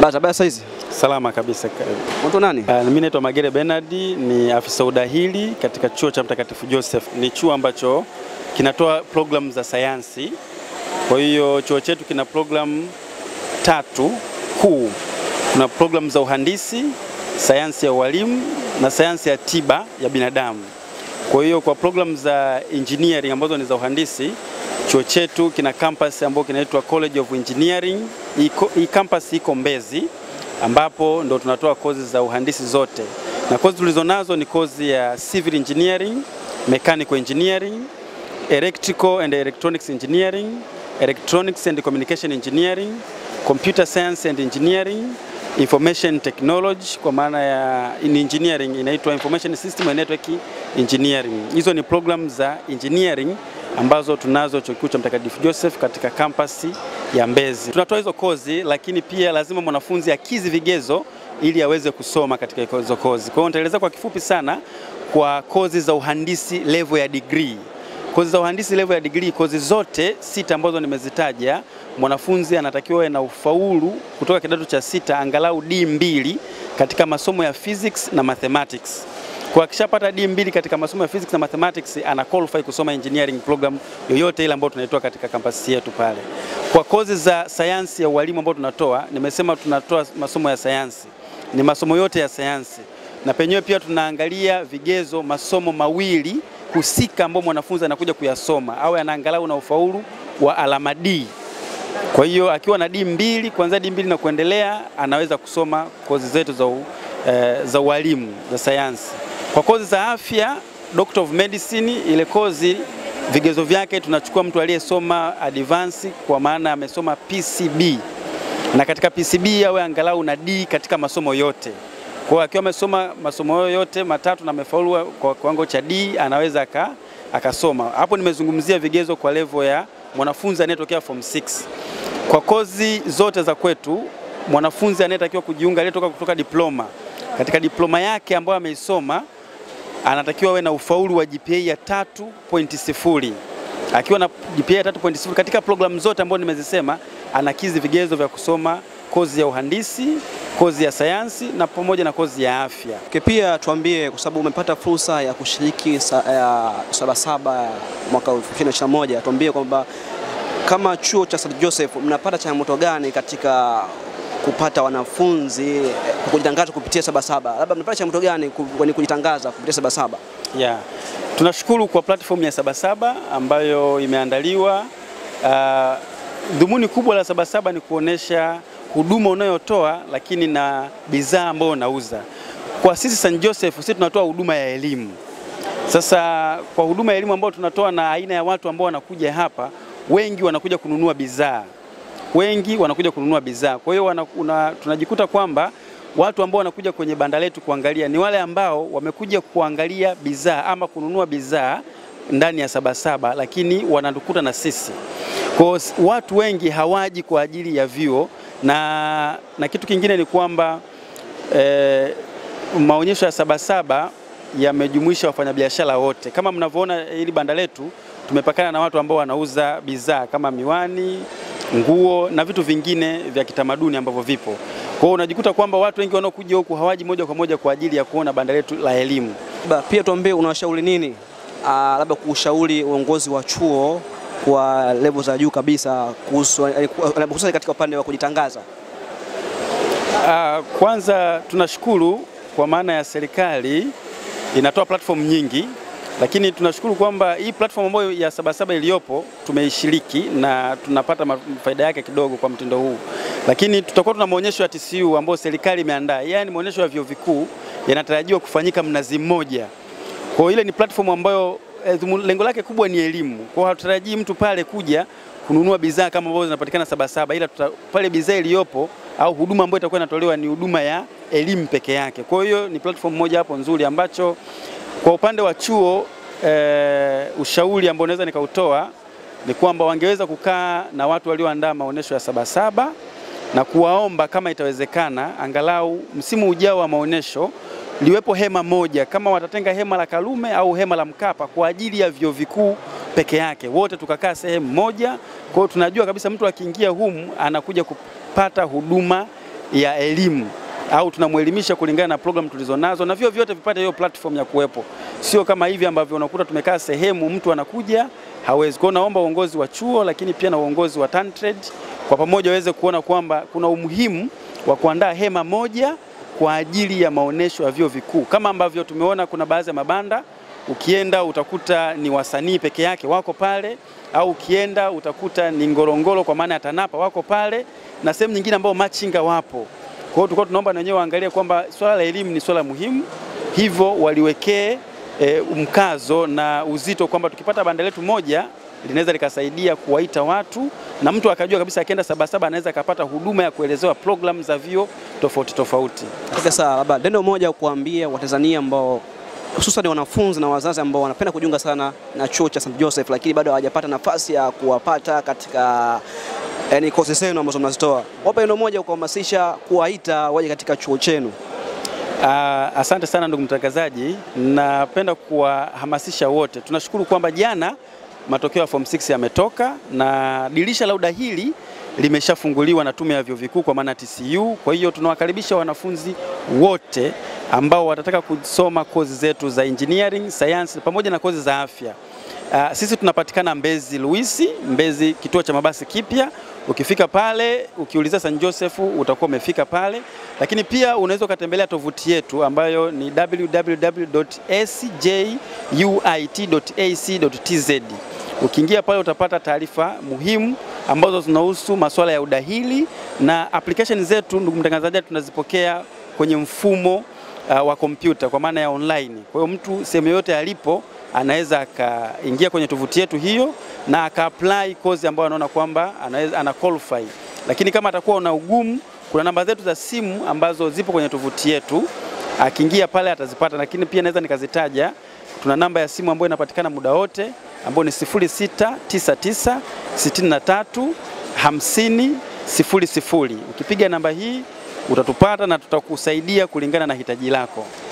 Basi basi saizi. Salama kabisa. Mtu nani? Uh, mimi naitwa Magere Bernard, ni afisa udahili katika chuo cha Mtakatifu Joseph. Ni chuo ambacho kinatoa programu za sayansi. Kwa hiyo chuo chetu kina programu tatu kuu. Kuna programu za uhandisi, sayansi ya ualimu na sayansi ya tiba ya binadamu. Kwa hiyo kwa programu za engineering ambazo ni za uhandisi, chuo chetu kina campus ambayo kinaitwa College of Engineering. Hii campus iko Mbezi ambapo ndo tunatoa kozi za uhandisi zote, na kozi tulizonazo ni kozi ya civil engineering, mechanical engineering, electrical and electronics engineering, electronics and communication engineering, computer science and engineering, information technology kwa maana ya in engineering inaitwa information system and network engineering. Hizo ni program za engineering ambazo tunazo chuo kikuu cha Mtakatifu Joseph katika kampasi ya Mbezi. Tunatoa hizo kozi, lakini pia lazima mwanafunzi akizi vigezo ili aweze kusoma katika hizo kozi. Kwa hiyo nitaeleza kwa kifupi sana kwa kozi za uhandisi level ya degree. Kozi za uhandisi level ya degree, kozi zote sita ambazo nimezitaja, mwanafunzi anatakiwa awe na ufaulu kutoka kidato cha sita angalau D2 katika masomo ya physics na mathematics. Kwa akishapata D2 katika masomo ya physics na mathematics ana qualify kusoma engineering program yoyote ile ambayo tunaitoa katika kampasi yetu pale. Kwa kozi za sayansi ya ualimu ambayo tunatoa, nimesema tunatoa masomo ya sayansi, ni masomo yote ya sayansi, na penyewe pia tunaangalia vigezo masomo mawili husika ambao mwanafunzi anakuja kuyasoma, awe anaangalau na ufaulu wa alama D. Kwa hiyo akiwa na D mbili kuanzia D mbili na kuendelea anaweza kusoma kozi zetu za, u, eh, za ualimu za sayansi. Kwa kozi za afya, Doctor of Medicine, ile kozi vigezo vyake tunachukua mtu aliyesoma advance kwa maana amesoma PCB, na katika PCB awe angalau na D katika masomo yote. Kwa hiyo akiwa amesoma masomo yote matatu na amefaulu kwa kiwango cha D anaweza aka, akasoma. Hapo nimezungumzia vigezo kwa level ya mwanafunzi anayetokea form 6. Kwa kozi zote za kwetu mwanafunzi anayetakiwa kujiunga aliyetoka kutoka diploma, katika diploma yake ambayo ameisoma anatakiwa awe na ufaulu wa GPA ya 3.0. Akiwa na GPA ya 3.0 katika programu zote ambazo nimezisema, anakizi vigezo vya kusoma kozi ya uhandisi, kozi ya sayansi na pamoja na kozi ya afya. Okay, pia tuambie kwa sababu umepata fursa ya kushiriki sa, ya Sabasaba mwaka 2021, tuambie kwamba kama chuo cha St. Joseph mnapata changamoto gani katika kupata wanafunzi kujitangaza kupitia Sabasaba? Labda mnapata changamoto gani kwenye kujitangaza kupitia Sabasaba? Yeah. Tunashukuru kwa platform ya Sabasaba ambayo imeandaliwa. Uh, dhumuni kubwa la Sabasaba ni kuonesha huduma unayotoa lakini na bidhaa ambayo unauza. Kwa sisi St. Joseph sisi tunatoa huduma ya elimu. Sasa kwa huduma ya elimu ambayo tunatoa na aina ya watu ambao wanakuja hapa, wengi wanakuja kununua bidhaa, wengi wanakuja kununua bidhaa. Kwa hiyo tunajikuta kwamba watu ambao wanakuja kwenye banda letu kuangalia ni wale ambao wamekuja kuangalia bidhaa ama kununua bidhaa ndani ya Sabasaba, lakini wanatukuta na sisi. Kwa watu wengi hawaji kwa ajili ya vyuo na, na kitu kingine ni kwamba eh, maonyesho ya Sabasaba yamejumuisha wafanyabiashara wote. Kama mnavyoona hili banda letu tumepakana na watu ambao wanauza bidhaa kama miwani, nguo na vitu vingine vya kitamaduni ambavyo vipo. Kwa hiyo unajikuta kwamba watu wengi wanaokuja huku hawaji moja kwa moja kwa ajili ya kuona banda letu la elimu. Pia tuambie, unawashauri nini labda kuushauri uongozi wa chuo kwa level za juu kabisa kuhusu hususan katika upande wa kujitangaza? Uh, kwanza tunashukuru kwa maana ya serikali inatoa platform nyingi, lakini tunashukuru kwamba hii platform ambayo ya Sabasaba iliyopo tumeishiriki na tunapata faida yake kidogo kwa mtindo huu, lakini tutakuwa tuna maonyesho ya TCU ambayo serikali imeandaa, yaani maonyesho ya vyuo vikuu yanatarajiwa kufanyika Mnazi Mmoja. Kwa hiyo ile ni platform ambayo lengo lake kubwa ni elimu. Kwa hiyo hatutarajii mtu pale kuja kununua bidhaa kama ambavyo zinapatikana Sabasaba, ila tuta, pale bidhaa iliyopo au huduma ambayo itakuwa inatolewa ni huduma ya elimu peke yake. Kwa hiyo ni platform moja hapo nzuri ambacho kwa upande wa chuo e, ushauri ambao naweza nikautoa ni kwamba wangeweza kukaa na watu walioandaa maonyesho ya Sabasaba na kuwaomba kama itawezekana, angalau msimu ujao wa maonyesho liwepo hema moja, kama watatenga hema la Karume au hema la Mkapa kwa ajili ya vyuo vikuu peke yake, wote tukakaa sehemu moja. Kwa hiyo tunajua kabisa mtu akiingia humu anakuja kupata huduma ya elimu au tunamwelimisha kulingana na program tulizonazo, na vyo vyote vipate hiyo platform ya kuwepo, sio kama hivi ambavyo unakuta tumekaa sehemu mtu anakuja hawezi. Kwa hiyo naomba uongozi wa chuo lakini pia na uongozi wa TanTrade kwa pamoja waweze kuona kwamba kuna umuhimu wa kuandaa hema moja kwa ajili ya maonesho ya vyuo vikuu, kama ambavyo tumeona kuna baadhi ya mabanda ukienda utakuta ni wasanii peke yake wako pale, au ukienda utakuta ni Ngorongoro kwa maana ya TANAPA wako pale, na sehemu nyingine ambao machinga wapo. Kwa hiyo tulikuwa tunaomba na wenyewe waangalie kwamba swala la elimu ni swala muhimu, hivyo waliwekee e, mkazo na uzito kwamba tukipata banda letu moja linaweza likasaidia kuwaita watu na mtu akajua kabisa akienda Sabasaba anaweza akapata huduma ya kuelezewa programu za vyuo tofauti tofauti. Okay, sawa, labda neno moja kuambia Watanzania ambao hususan wanafunzi na wazazi ambao wanapenda kujiunga sana na chuo cha St. Joseph lakini bado hawajapata nafasi ya kuwapata katika yani kozi zenu ambazo mnazitoa. Wape neno moja kuhamasisha kuwaita waje katika chuo chenu. Uh, asante sana ndugu mtangazaji, napenda kuwahamasisha wote. Tunashukuru kwamba jana matokeo ya form 6 yametoka na dirisha la udahili limeshafunguliwa na Tume ya Vyuo Vikuu kwa maana TCU. Kwa hiyo tunawakaribisha wanafunzi wote ambao watataka kusoma kozi zetu za engineering, science pamoja na kozi za afya. Uh, sisi tunapatikana Mbezi Luisi, Mbezi kituo cha mabasi kipya. Ukifika pale ukiuliza St. Joseph utakuwa umefika pale, lakini pia unaweza ukatembelea tovuti yetu ambayo ni www.scjuit.ac.tz. Ukiingia pale utapata taarifa muhimu ambazo zinahusu masuala ya udahili na application zetu, ndugu mtangazaji, tunazipokea kwenye mfumo uh, wa kompyuta kwa maana ya online. Kwa hiyo mtu sehemu yoyote alipo anaweza akaingia kwenye tovuti yetu hiyo na aka-apply kozi ambayo anaona kwamba anaweza ana qualify. Lakini kama atakuwa una ugumu, kuna namba zetu za simu ambazo zipo kwenye tovuti yetu, akiingia pale atazipata, lakini pia naweza nikazitaja. Tuna namba ya simu ambayo inapatikana muda wote ambayo ni 0699 63 50 00. Ukipiga namba hii utatupata na tutakusaidia kulingana na hitaji lako.